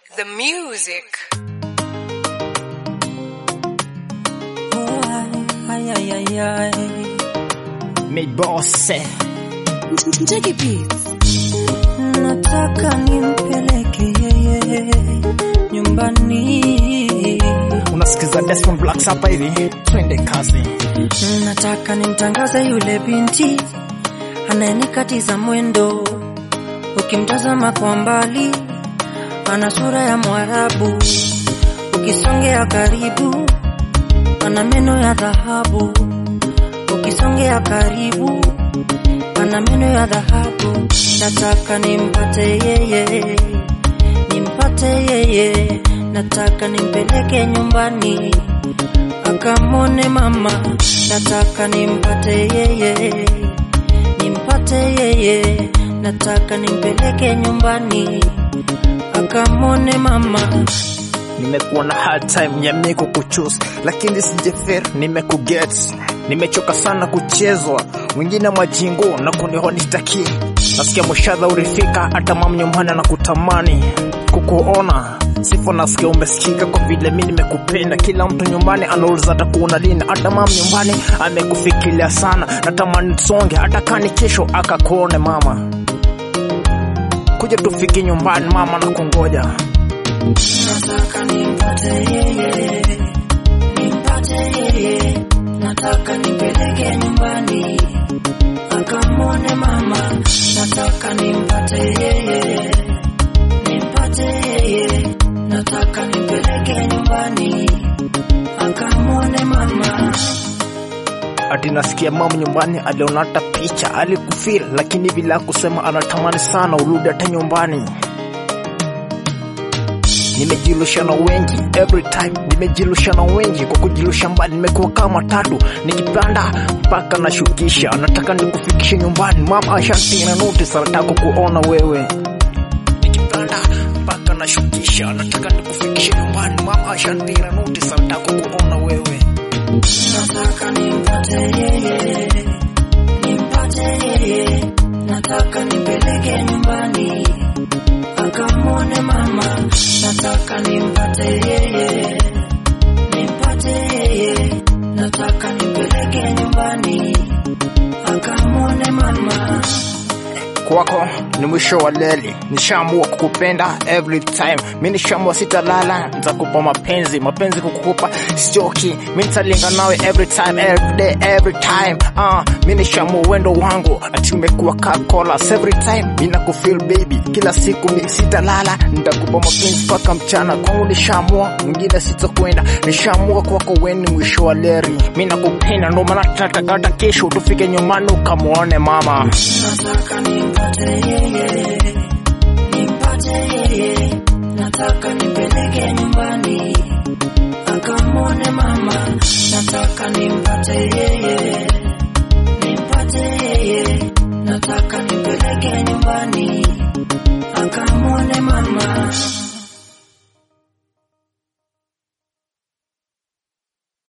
the music. Ay, ay, ay, ay. Made boss eh. Jackie Beats. Nataka nimpeleke yeye nyumbani, Unasikiza Desmond Blacks hapa hivi, twende kazi. nataka nimtangaze yule binti anayenikatiza mwendo. Ukimtazama kwa mbali, ana sura ya Mwarabu, ukisongea karibu, ana meno ya dhahabu, ukisongea karibu, ana meno ya dhahabu. Nataka nimpate yeye, nimpate yeye, nataka nimpeleke nyumbani akamwone mama, nataka nimpate yeye, nimpate yeye, nataka nimpeleke nyumbani akamwone mama. Nimekuwa na hard time ya mimi kukuchus, lakini sijefer, nimekuget. Nimechoka sana kuchezwa, mwingine majingo na kunihonitaki. Nasikia mushadha urifika, hata mam nyumbani na kutamani kukuona Sifa nasikia umesikika kwa vile mi nimekupenda. Kila mtu nyumbani anauliza atakuona lini, hata mam nyumbani amekufikiria sana. Natamani tusonge, hata kani kesho akakuone mama. Kuja tufike nyumbani mama, na kungoja Nataka nimpate yeye, nimpate yeye, nataka nimpeleke nyumbani akamwone mama. Nataka nimpate yeye, nimpate yeye, nataka nimpeleke nyumbani akamwone mama. ati nasikia mamu nyumbani aliona hata picha alikufil, lakini bila kusema anatamani sana urudi hata nyumbani. Nimejilusha na wengi every time, nimejilusha na wengi kwa kujilusha mbali. Nimekuwa kama tatu nikipanda mpaka nashukisha, nataka nikufikishe nyumbani. Mama ashantina notice, anataka kuona wewe nikipanda mpaka nashukisha, nataka nikufikishe nyumbani. Mama ashantina notice, anataka kuona wewe Nataka nimpate yeye, nimpate yeye, nataka nimpeleke nyumbani akamwone mama. Nataka nimpate yeye, nimpate yeye, nataka nimpeleke nyumbani akamwone mama. kwako ni mwisho wa leli. Nishaamua kukupenda every time, mi nishaamua sitalala, nitakupa mapenzi mapenzi kukupa sichoki, mi nitalinga nawe every time every day every time. Ah, mi nishaamua wendo wangu ati umekuwa kakolas every time, mi nakufeel baby, kila siku mi sitalala, nitakupa mapenzi mpaka mchana. Kwangu nishaamua, mwingine sitakwenda, nishaamua kwako weni mwisho wa leri. Mi nakupenda, ndo maana tunataka hata kesho tufike nyumbani ukamwone mama. Nataka nimpate yeye, nimpate yeye, nataka nimpeleke nyumbani akamwone mama. Nataka nimpate yeye, nimpate yeye, nataka nimpeleke nyumbani akamwone mama.